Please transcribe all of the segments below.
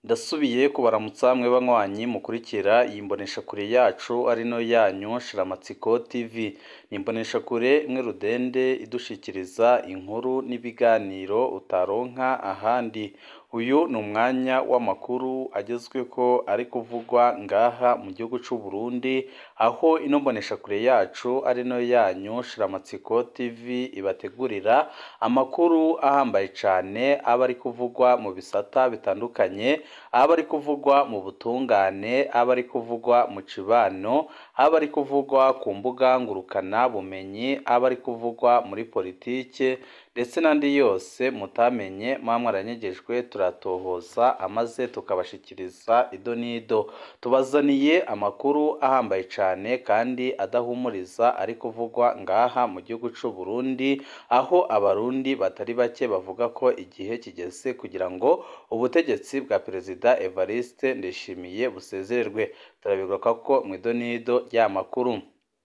Ndasubiye kubaramutsa mwe banywanyi mukurikira iyi mboneshakure yacu ari no yanyu Shiramatsiko TV. Ni imboneshakure imwe rudende idushikiriza inkuru n'ibiganiro utaronka ahandi. Uyu ni umwanya w'amakuru agezweko ari kuvugwa ngaha mu gihugu c'u Burundi, aho ino mboneshakure yacu ari no yanyu Shiramatsiko TV ibategurira amakuru ahambaye cane aba ari kuvugwa mu bisata bitandukanye, aba ari kuvugwa mu butungane, aba ari kuvugwa mu cibano, aba ari kuvugwa ku mbuga ngurukana bumenyi, aba ari kuvugwa muri politike ndetse n'andi yose mutamenye muba mwaranyegejwe turatohoza amaze tukabashikiriza ido n'ido. Tubazaniye amakuru ahambaye cane kandi adahumuriza ari kuvugwa ngaha mu gihugu c'u Burundi, aho abarundi batari bake bavuga ko igihe kigeze kugira ngo ubutegetsi bwa Perezida Evariste Ndayishimiye busezererwe. Turabigaruka ko mw'ido n'ido ry'aya makuru.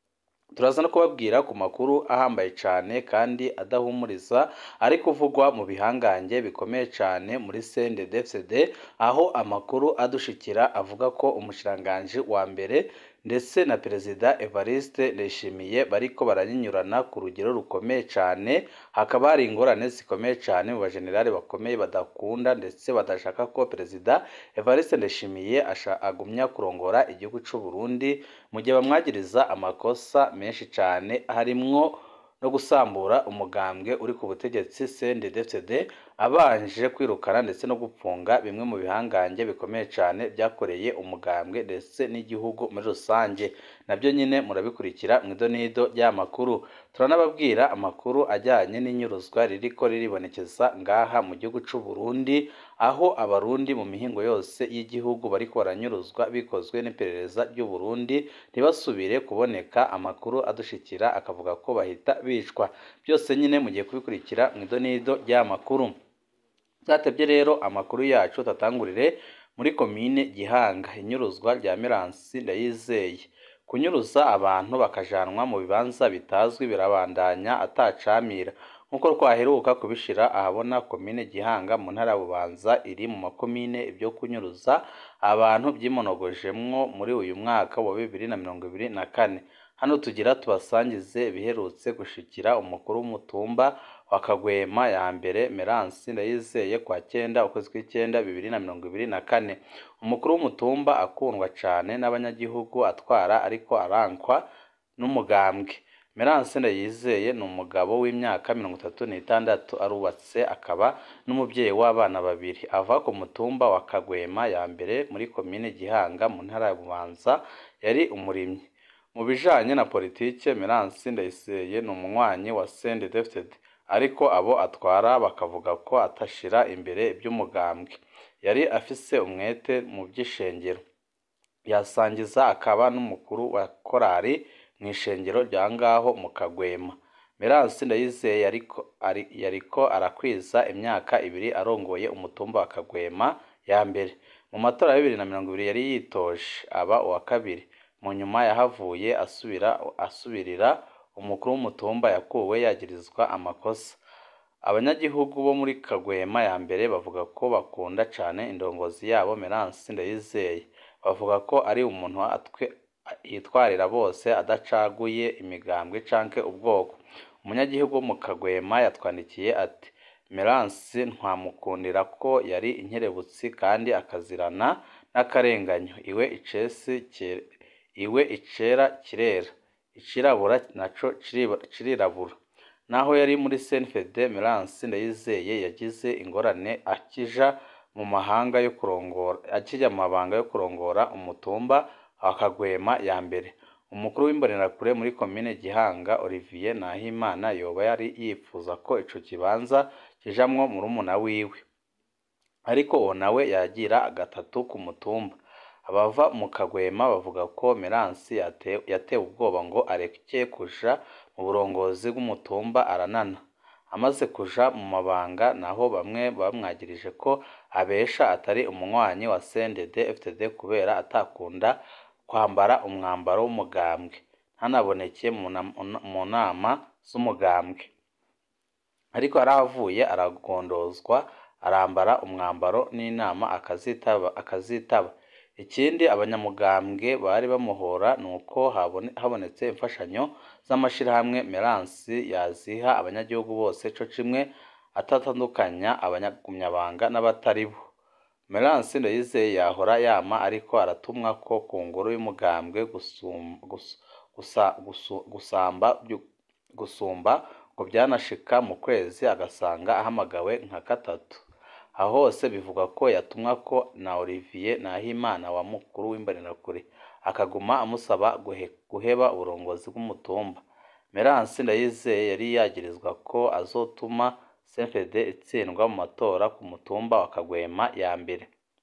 Turaza no kubabwira ku makuru ahambaye cane kandi adahumuriza ari kuvugwa mu bihangange bikomeye cane muri CNDD-FDD, aho amakuru adushikira avuga ko umushikiranganji wa mbere ndetse na Perezida Evariste Ndayishimiye bariko baranyinyurana ku rugero rukomeye cane, hakaba hari ingorane zikomeye cane mu bajenerali bakomeye badakunda ndetse badashaka ko Perezida Evariste Ndayishimiye agumya kurongora igihugu c'u Burundi, mu gihe bamwagiriza amakosa menshi cane harimwo no gusambura umugambwe uri ku butegetsi CNDD-FDD, abanje kwirukana ndetse no gupfunga bimwe mu bihangange bikomeye cane vyakoreye umugambwe ndetse n'igihugu muri rusange. Navyo nyene murabikurikira mw'ido n'ido ry'aya makuru. Turanababwira amakuru ajyanye n'inyuruzwa ririko riribonekeza ngaha mu gihugu c'u Burundi, aho abarundi mu mihingo yose y'igihugu bariko baranyuruzwa bikozwe n'iperereza ry'u Burundi, ntibasubire kuboneka amakuru adushikira akavuga ko bahita bicwa. Byose nyene mugiye kubikurikira mw'ido n'ido ry'aya makuru. Vyatevye rero amakuru yacu tatangurire muri komine Gihanga, inyuruzwa rya Meransi Ndayizeye. Kunyuruza abantu bakajanwa mu bibanza bitazwi birabandanya atacamira. Nk'uko twaheruka kubishira ahabona komine Gihanga mu ntara ya Bubanza iri mu makomine ivyo kunyuruza abantu vyimonogojemwo muri uyu mwaka wa bibiri na mirongo ibiri na kane. Hano tugira tubasangize ibiherutse gushikira umukuru w'umutumba wa Kagwema ya mbere Meransi Ndayizeye kwa kenda ukwezi kw'icenda bibiri na mirongo ibiri na kane. Umukuru w'umutumba akundwa cane n'abanyagihugu atwara ariko arankwa n'umugambwe. Meransi Ndayizeye ni umugabo w'imyaka mirongo itatu n'itandatu, arubatse akaba n'umuvyeyi w'abana babiri. Ava ku mutumba wa Kagwema ya mbere muri komine Gihanga mu ntara ya Bubanza, yari umurimyi. Mu bijanye na politike Meransi Ndayizeye ni umunywanyi wa CNDD-FDD, ariko abo atwara bakavuga ko atashira imbere ivy'umugambwe. Yari afise umwete mu vy'ishengero. Yasangiza akaba n'umukuru wa korali mw'ishengero rya ngaho mu Kagwema. Meransi Ndayizeye yariko arakwiza imyaka ibiri arongoye umutumba wa Kagwema ya mbere. Mu matora ya bibiri na mirongo ibiri yari yitoje aba uwa kabiri. Mu nyuma yahavuye asubirira umukuru w'umutumba yakuwe yagirizwa amakosa. Abanyagihugu bo muri Kagwema ya mbere bavuga ko bakunda cane indongozi yabo Meransi Ndayizeye. Bavuga ko ari umuntu yitwarira bose adacaguye imigambwe canke ubwoko. Umunyagihugu wo mu Kagwema yatwandikiye ati Meransi ntwamukundira ko yari inkerebutsi kandi akazirana n'akarenganyo. Iwe icesi iwe icera kirera, icirabura naco kirirabura. Naho yari muri CNDD Meransi Ndayizeye yagize ingorane akija mu mahanga yo kurongora akija mu mabanga yo kurongora umutumba wa Kagwema ya mbere. Umukuru w'imbonerakure muri komine Gihanga Olivier Nahimana yoba yari yipfuza ko ico kibanza kijamwo murumuna wiwe, ariko uwo nawe yagira gatatu ku mutumba. Abava mu Kagwema bavuga ko Meransi yatewe ubwoba ngo areke kuja mu burongozi bw'umutumba aranana. Amaze kuja mu mabanga naho bamwe bamwagirije ko abesha atari umunywanyi wa CNDD-FDD kubera atakunda kwambara umwambaro w'umugambwe, ntanaboneke mu nama z'umugambwe. Ariko yarahavuye aragondozwa arambara umwambaro n'inama akazitaba akazitaba ikindi abanyamugambwe bari bamuhora ni uko habonetse imfashanyo z'amashyirahamwe meransi yaziha abanyagihugu bose co kimwe atatandukanya abanyagumyabanga n'abatari bo meransi ndayizeye yahora yama ariko aratumwa ko ku ngoro y'umugambwe gusamba gusumba ngo byanashika mu kwezi agasanga ahamagawe nka gatatu aho hose bivuga ko yatumwa ko na Olivier Nahimana wa mukuru w'imbonerakure akaguma amusaba guheba uburongozi bw'umutumba Meransi Ndayizeye yari yagirizwa ko azotuma CNDD itsindwa mu matora ku mutumba wa Kagwema ya mbere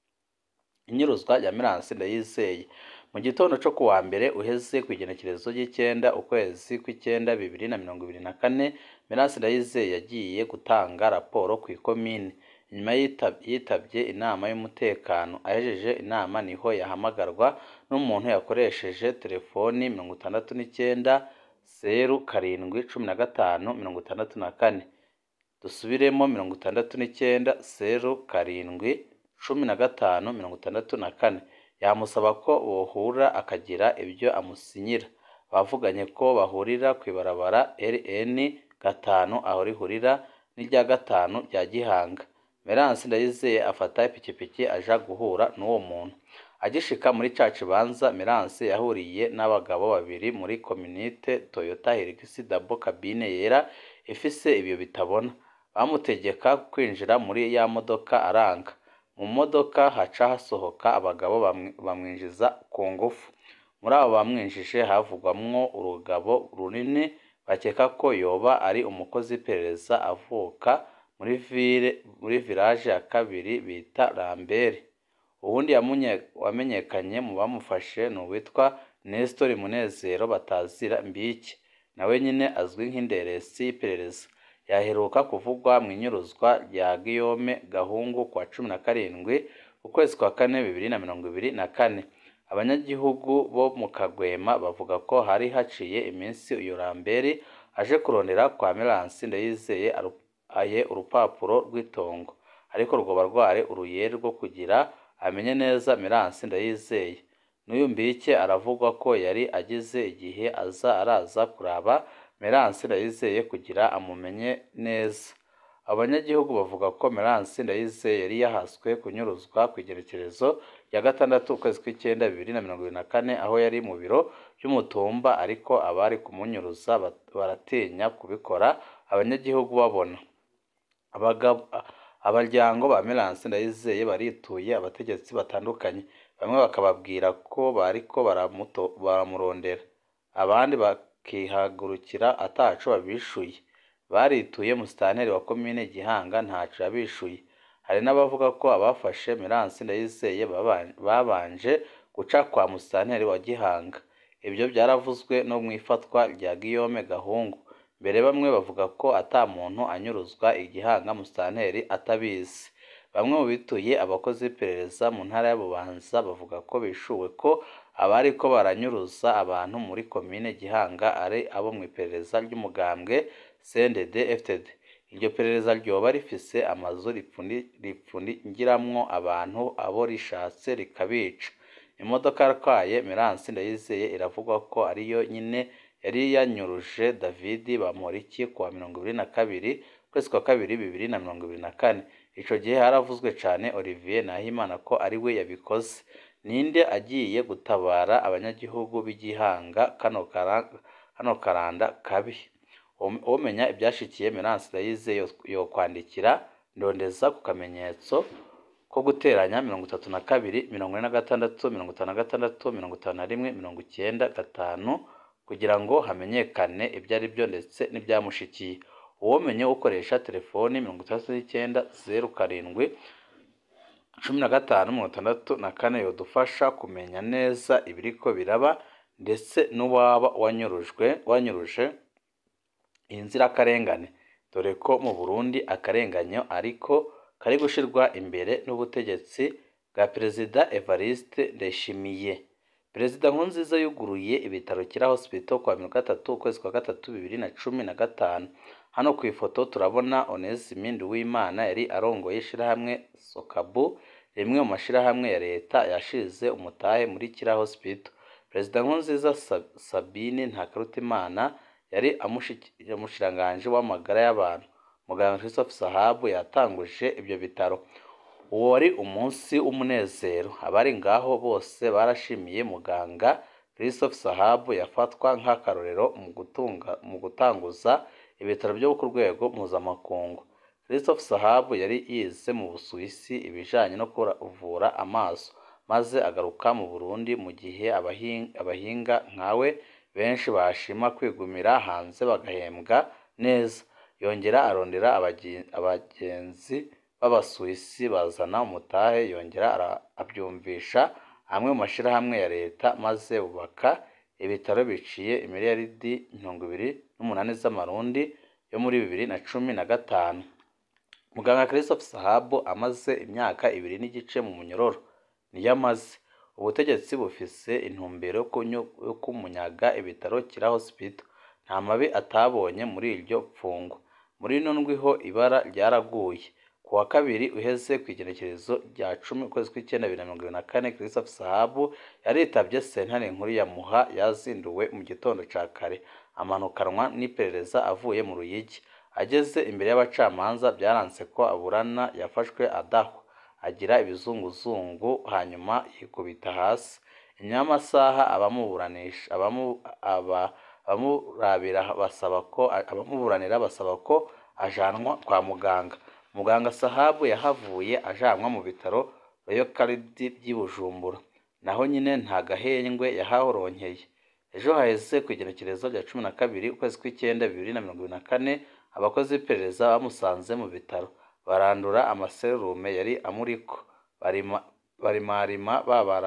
inyuruzwa rya Meransi Ndayizeye mu gitondo cyo kuwa mbere uheze ku igenekerezo ry'icyenda ukwezi kw'icyenda bibiri na mirongo ibiri na kane Meransi Ndayizeye yagiye gutanga raporo ku ikomine nyuma yitabye inama y'umutekano ahejeje inama niho yahamagarwa n'umuntu yakoresheje telefoni mirongo itandatu n'icyenda zeru karindwi cumi na gatanu mirongo itandatu na kane dusubiremo mirongo itandatu n'icyenda zeru karindwi cumi na gatanu mirongo itandatu na kane yamusaba ko bohura akagira ibyo amusinyira bavuganye ko bahurira ku ibarabara rn gatanu aho rihurira n'irya gatanu rya gihanga Meransi Ndayizeye afata ipikipiki aja guhura n'uwo muntu agishika muri ca kibanza Meransi yahuriye n'abagabo babiri muri kominite Toyota Hilux Dabo kabine yera ifise ibiyo bitabona bamutegeka kwinjira muri ya modoka aranga mu modoka haca hasohoka abagabo bamwinjiza ku ngufu muri abo bamwinjije havugwamwo urugabo runini bakeka ko yoba ari umukozi w'iperereza avuka muri ville muri village ya kabiri bita Lambert uwundi wamenyekanye mu bamufashe ni uwitwa Nestor Munezero batazira mbiki nawe nyine azwi nk'inderesi y'iperereza yaheruka kuvugwa mu inyuruzwa rya Guillaume Gahungu kwa cumi na karindwi ukwezi kwa kane bibiri na mirongo ibiri na kane abanyagihugu bo mu Kagwema bavuga ko hari haciye iminsi uyu Lambert aje kurondera kwa Meransi Ndayizeye aye urupapuro rw'itongo ariko rwoba rwari uruyeri rwo kugira amenye neza Meransi Ndayizeye n'uyu mbike aravugwa ko yari agize igihe aza araza kuraba Meransi Ndayizeye kugira amumenye neza abanyagihugu bavuga ko Meransi Ndayizeye yari yahaswe kunyuruzwa ku igerekerezo rya gatandatu ukwezi kw'icyenda bibiri na mirongo ibiri na kane aho yari mu biro by'umutumba ariko abari kumunyuruza baratinya kubikora abanyagihugu babona abaryango ba Meransi Ndayizeye barituye abategetsi batandukanye bamwe bakababwira ko bariko baramurondera abandi bakihagurukira ataco babishuye barituye musitanteri wa komine Gihanga ntaco yabishuye hari n'abavuga ko abafashe Meransi Ndayizeye babanje guca kwa musitanteri wa Gihanga ibyo byaravuzwe no mu ifatwa rya Guillaume Gahungu mbere bamwe bavuga ko ata muntu anyuruzwa igihanga musitanteri atabizi bamwe mu bituye abakozi b'iperereza mu ntara ya Bubanza bavuga ko bishuwe ko abari ko baranyuruza abantu muri komine Gihanga ari abo mu iperereza ry'umugambwe CNDD FDD iryo perereza ryoba rifise amazu ripfungiramwo abantu abo rishatse rikabica imodoka yatwaye Meransi Ndayizeye iravugwa ko ariyo nyine yari yanyuruje David Bamporiki kuwa mirongo ibiri na kabiri ukwezi kwa kabiri bibiri na mirongo ibiri na kane ico gihe haravuzwe cane Olivier Nahimana ko ari we yabikoze ninde agiye gutabara abanyagihugu b'igihanga kano kano karanda kabi umenya ibyashikiye Meransi Ndayizeye yokwandikira ndondeza ku kamenyetso ko guteranya mirongo itatu na kabiri mirongo ine na gatandatu mirongo itanu na gatandatu mirongo itanu na rimwe mirongo icyenda gatanu kugira ngo hamenyekane ibyo ari byo ndetse n'ibyamushikiye uwomenye ukoresha telefoni mirongo itandatu n'icyenda zeru karindwi cumi na gatanu mirongo itandatu na kane yodufasha kumenya neza ibiriko biraba ndetse n'uwaba wanyurujwe wanyuruje iyi nzirakarengane dore ko mu Burundi akarenganyo ariko kari gushirwa imbere n'ubutegetsi bwa Perezida Evariste Ndayishimiye perezida nkurunziza yuguruye ibitaro kira hospital kuwa mirongo gatatu ukwezi kwa gatatu bibiri na cumi na gatanu hano ku ifoto turabona onesime nduwimana yari arongoye ishirahamwe sokabu rimwe mu mashirahamwe ya leta yashize umutahe muri kira hospital perezida nkurunziza sabine ntakarutimana yari umushikiranganji w'amagara y'abantu muganga christophe sahabu yatanguje ibyo bitaro uwo wari umunsi w'umunezero abari ngaho bose barashimiye muganga christophe sahabu yafatwa nk'akarorero mu gutanguza ibitaro byo ku rwego mpuzamakungu christophe sahabu yari yize mu busuwisi ibijyanye no kuvura amaso maze agaruka mu burundi mu gihe abahinga nkawe benshi bashima kwigumira hanze bagahembwa neza yongera arondera abagenzi b'abasuwisi bazana umutahe yongera abyumvisha amwe mu mashyirahamwe ya leta maze bubaka ibitaro biciye imiliyaridi mirongo ibiri n'umunani z'amarundi yo muri bibiri na cumi na gatanu muganga christophe sahabu amaze imyaka ibiri n'igice mu munyororo niyo amaze ubutegetsi bufise intumbero yo kumunyaga ibitaro kira hospital nta mabi atabonye muri iryo pfungo muri ino ndwiho ibara ryaraguye ku wa kabiri uheze ku igenekerezo rya cumi ukwezi kw'icyenda bibiri na mirongo ibiri na kane christophe sahabu yaritabye sentare nkuru ya muha yazinduwe mu gitondo cya kare amanukanwa n'iperereza avuye mu ruyigi ageze imbere y'abacamanza byaranze ko aburana yafashwe adahwa agira ibizunguzungu hanyuma yikubita hasi inyuma y'amasaha abamuburanisha abamurabira basaba ko abamuburanira basaba ko ajanwa kwa muganga muganga sahabu yahavuye ajanwa mu bitaro royo karidi by'i bujumbura naho nyine nta gahengwe yahahoronkeye ejo haheze ku igenekerezo rya cumi na kabiri ukwezi kw'icyenda bibiri na mirongo ibiri na kane abakozi b'iperereza bamusanze mu bitaro barandura amaserume yari amuriko barimarima babara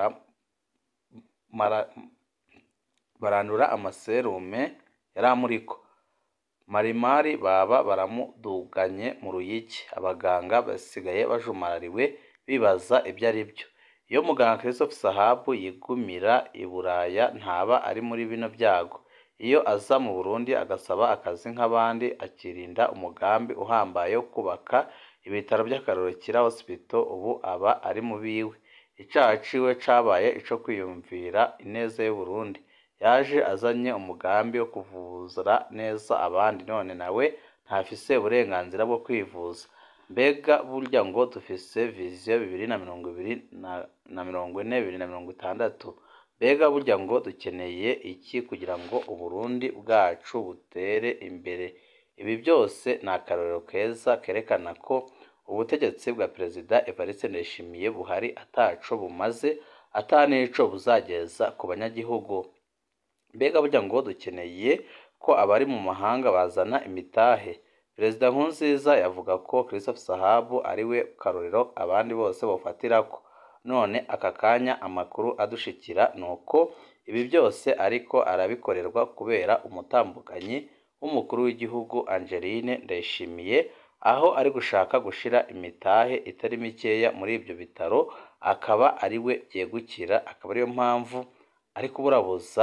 barandura amaserume yari amuriko marimari baba baramuduganye mu ruyigi abaganga basigaye bajumarariwe bibaza ibyo ari byo iyo muganga christophe sahabu yigumira i buraya ntaba ari muri bino byago iyo aza mu burundi agasaba akazi nk'abandi akirinda umugambi uhambaye wo kubaka ibitaro by'akarorero kira hospital ubu aba ari mu biwe icyaha ciwe cabaye ico kwiyumvira ineza y'uburundi yaje azanye umugambi wo kuvuza neza abandi none nawe ntafise uburenganzira bwo kwivuza mbega burya ngo dufise viziyo bibiri na mirongo ibiri na mirongo ine bibiri na mirongo itandatu mbega burya ngo dukeneye iki kugira ngo uburundi bwacu butere imbere ibi byose ni akarorero keza kerekana ko ubutegetsi bwa perezida evariste ndayishimiye buhari ataco bumaze atanico buzageza ku banyagihugu mbega burya ngo dukeneye ko abari mu mahanga bazana imitahe perezida nkurunziza yavuga ko christophe sahabu ari we karorero abandi bose bafatirako none aka kanya amakuru adushikira ni uko ibi byose ariko arabikorerwa kubera umutambukanyi w'umukuru w'igihugu angeline ndayishimiye aho ari gushaka gushira imitahe itari mikeya muri ibyo bitaro akaba ari we byegukira akaba ariyo mpamvu ari kuburabuza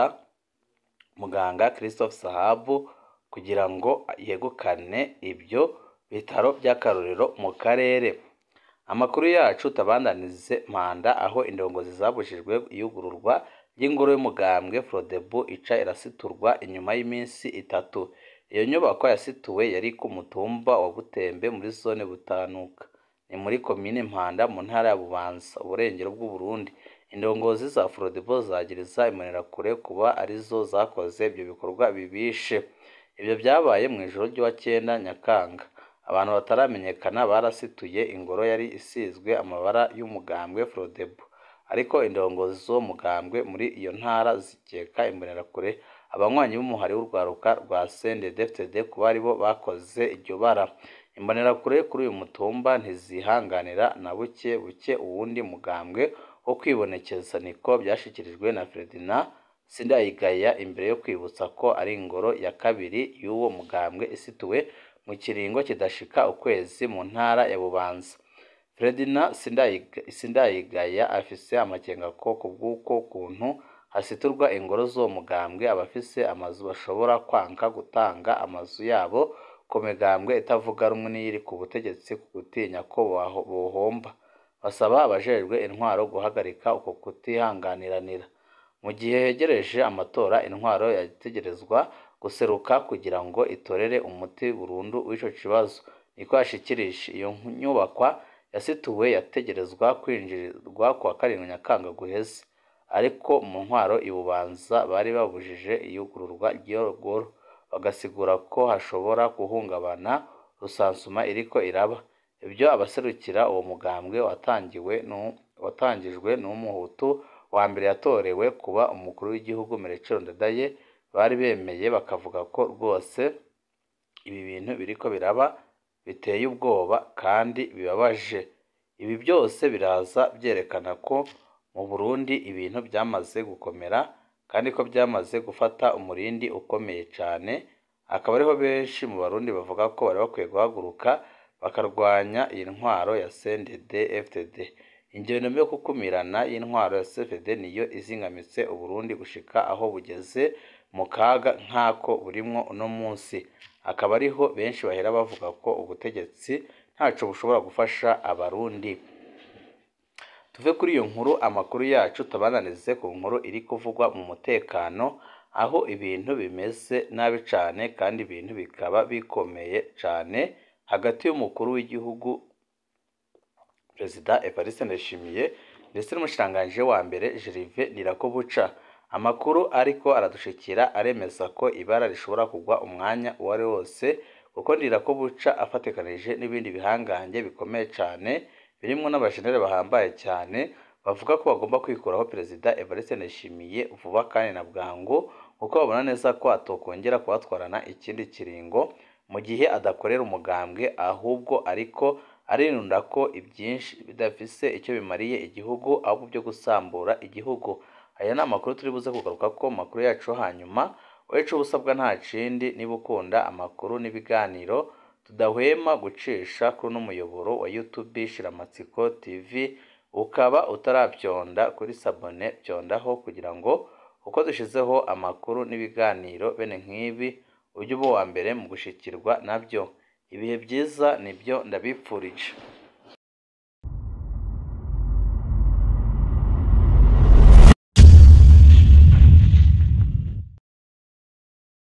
muganga christophe sahabu kugira ngo yegukane ibyo bitaro by'akarorero mu karere amakuru yacu tabandanize manda aho indongozi zabujijwe iyugururwa ry'ingoro y'umugambwe frodebu ica irasiturwa inyuma y'iminsi itatu iyo nyubako yasituwe yari ku mutumba wa butembe muri zone butanuka ni muri komine mpanda mu ntara ya bubanza uburengero bw'uburundi indongozi za frodebu zagiriza imbonerakure kuba arizo zakoze ibyo bikorwa bibishe ibyo byabaye mu ijoro ry'uwa cyenda nyakanga abantu bataramenyekana barasituye ingoro yari isizwe amabara y'umugambwe frodebu ariko indongozi z'uwo mugambwe muri iyo ntara zikeka imbonerakure abanywanyi b'umuhari w'urwaruka rwa CNDD-FDD kuba aribo bakoze iryo bara imbonerakure kuri uyu mutumba ntizihanganira na buke buke uwundi mugambwe wo kwibonekeza niko byashyikirijwe na Ferdinand Sindayigaya imbere yo kwibutsa ko ari ingoro ya kabiri y'uwo mugambwe isituwe mu kiringo kidashika ukwezi mu ntara ya Bubanza Ferdinand Sindayigaya afise amakenga ko kubw'uko kuntu hasiturwa ingoro z'uwo mugambwe abafise amazu bashobora kwanka gutanga amazu yabo ku migambwe itavuga rumwe n'iyiri ku butegetsi ku gutinya ko bohomba basaba abajejwe intwaro guhagarika uko kutihanganiranira mu gihe hegereje amatora intwaro yategerezwa guseruka kugira ngo itorere umuti burundu w'ico kibazo niko yashikirije iyo nyubakwa yasituwe yategerezwa kwinjirirwa kuwa karindwi nyakanga guheze ariko mu ntwaro ibubanza bari babujije iyugururwa ry'iyo goro bagasigura ko hashobora guhungabana rusansuma iriko iraba ibyo abaserukira uwo mugambwe watangiwe watangijwe n'umuhutu wa mbere yatorewe kuba umukuru w'igihugu Merecero Ndadaye bari bemeye bakavuga ko rwose ibi bintu biriko biraba biteye ubwoba kandi bibabaje ibi byose biraza byerekana ko mu Burundi ibintu byamaze gukomera kandi ko byamaze gufata umurindi ukomeye cyane akaba ariho benshi mu barundi bavuga ko bari bakwiye guhaguruka bakarwanya iyi ntwaro ya CNDD FDD ingendo yo kukumirana y'intwaro ya CFD niyo izingamitse Uburundi gushika aho bugeze mu kaga nk'ako burimwo uno munsi akaba ariho benshi bahera bavuga ko ubutegetsi ntaco bushobora gufasha abarundi tuve kuri iyo nkuru amakuru yacu tabananize ku nkuru iri kuvugwa mu mutekano aho ibintu bimeze nabi cane kandi ibintu bikaba bikomeye cane hagati y'umukuru w'igihugu perezida Evariste Ndayishimiye ndetse n'umushikiranganji wa mbere Gervais Ndirakobuca amakuru ariko aradushikira aremeza ko ibara rishobora kugwa umwanya uwo ari wose kuko Ndirakobuca afatikanije n'ibindi bihangange bikomeye cane birimwo n'abajenere bahambaye cyane bavuga ko bagomba kwikuraho perezida Evariste Ndayishimiye vuba kandi na bwangu kuko babona neza ko atokongera kubatwarana ikindi kiringo mu gihe adakorera umugambwe ahubwo ariko arinunda ko ibyinshi bidafise icyo bimariye igihugu ahubwo byo gusambura igihugu aya ni amakuru turi buze kugaruka ko makuru yacu hanyuma weco ubusabwa nta kindi niba ukunda amakuru n'ibiganiro tudahwema gucisha kuri uno muyoboro wa YouTube Shiramatsiko TV ukaba utarabyonda kuri sabone byondaho kugira ngo uko dushizeho amakuru n'ibiganiro bene nk'ibi ujye uba uwa mbere mu gushikirwa nabyo ibihe byiza nibyo ndabipfurije